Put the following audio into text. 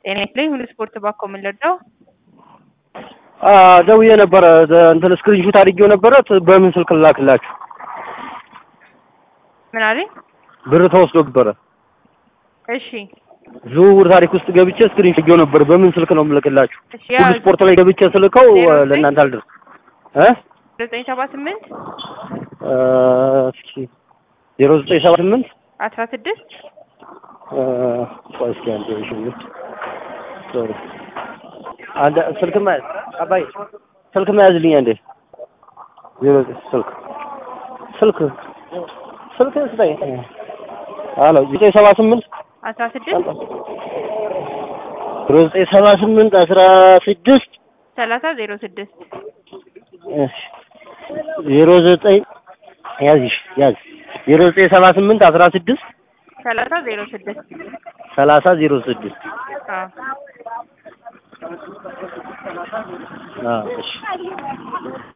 ጤና ይስጥልኝ ሁሉ ስፖርት ባኮ ምን ልርዳው? ደውዬ ነበረ እንትን ስክሪንሹት አድርጌው ነበረ። በምን ስልክ ላክላችሁ? ምን አለኝ? ብር ተወስዶ ነበረ። እሺ ዝውውር ታሪክ ውስጥ ገብቼ ስክሪንሹት አድርጌው ነበር። በምን ስልክ ነው የምልክላችሁ? እሺ ሁሉ ያው ስፖርት ላይ ገብቼ ስልከው ዜሮ ዘጠኝ ለእናንተ አልደርስ እ ዘጠኝ ሰባ ስምንት እስኪ ዜሮ ዘጠኝ ሰባ ስምንት አስራ ስድስት ቆይ እስኪ አንዴ እሺ ሶሪ አንድ ስልክ መያዝ አባይ ስልክ መያዝልኝ አንዴ ዜሮ ስልክ ስልክ ስልክ ስጠኝ አሎ ዘጠኝ ሰባ ስምንት አስራ ስድስት ዜሮ ዘጠኝ ሰባ ስምንት አስራ ስድስት ሰላሳ ዜሮ ስድስት እሺ ዜሮ ዘጠኝ ያዝሽ ያዝ ዜሮ ዘጠኝ ሰባ ስምንት አስራ ስድስት ሰላሳ ዜሮ ስድስት ሰላሳ ዜሮ ስድስት አዎ አዎ እሺ